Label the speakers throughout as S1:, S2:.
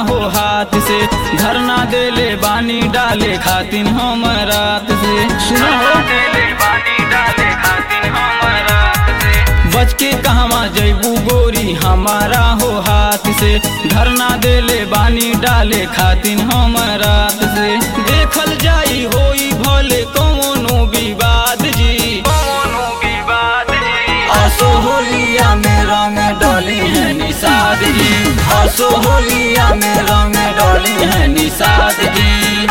S1: हो हाथ से धरना देले बानी डाले खातिन हम रात से सुना हो देले बानी डाले खातिन हम रात से बच के कहवा जैबू गोरी हमारा हो हाथ से धरना देले बानी डाले खातिन हम रात से देखल जाई होई भले कौनो विवाद जी कौनो विवाद जी
S2: असो होलिया में रंग डोली है निषाद जी असो होलिया में रंग डोली है निषाद जी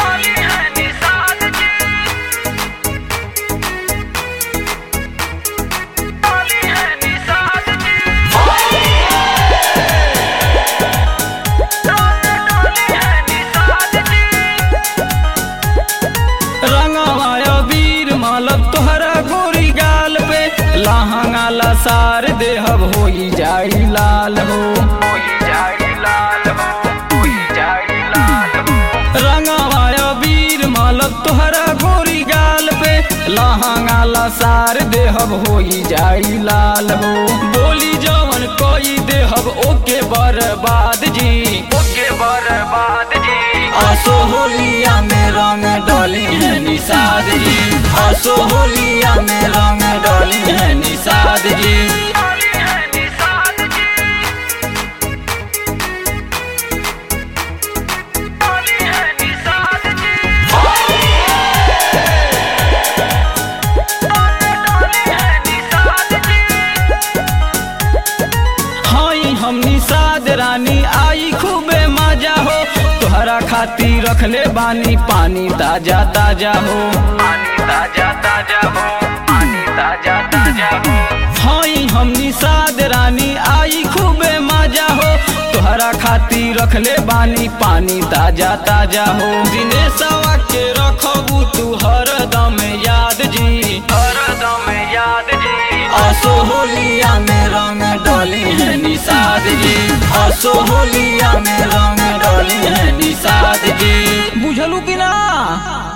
S1: रंगवा वीर मालब तोहरा गोरी गाल पे लहंगा लसार देहब होई जाई लाल हो रंगवा वीर मालब तोहरा गोरी गाल पे लहंगा लसार देहब होई जाई लाल हो बोली जवन कोई देहब ओके बर्बाद जी ओके बर्बाद जी
S2: असो होलिया में रंग डोली है निषाद जी असो होलिया में रंग डोली है निषाद जी
S1: हई हम निषाद रानी आई खूबे मजा हो तोहरा खातिर रखले बानी पानी ताजा ताजा हो पानी ताजा ताजा हो पानी ताजा ताजा हो हई हम निषाद रानी आई खूबे मजा हो तोहरा खातिर रखले बानी पानी ताजा ताजा हो दिनेशवा के रखबू तू हरदम याद जी हरदम याद जी
S2: असो होलिया में रंग डोली है निषाद जी असो होलिया में रंग डोली है निषाद जी
S1: बुझलू कि ना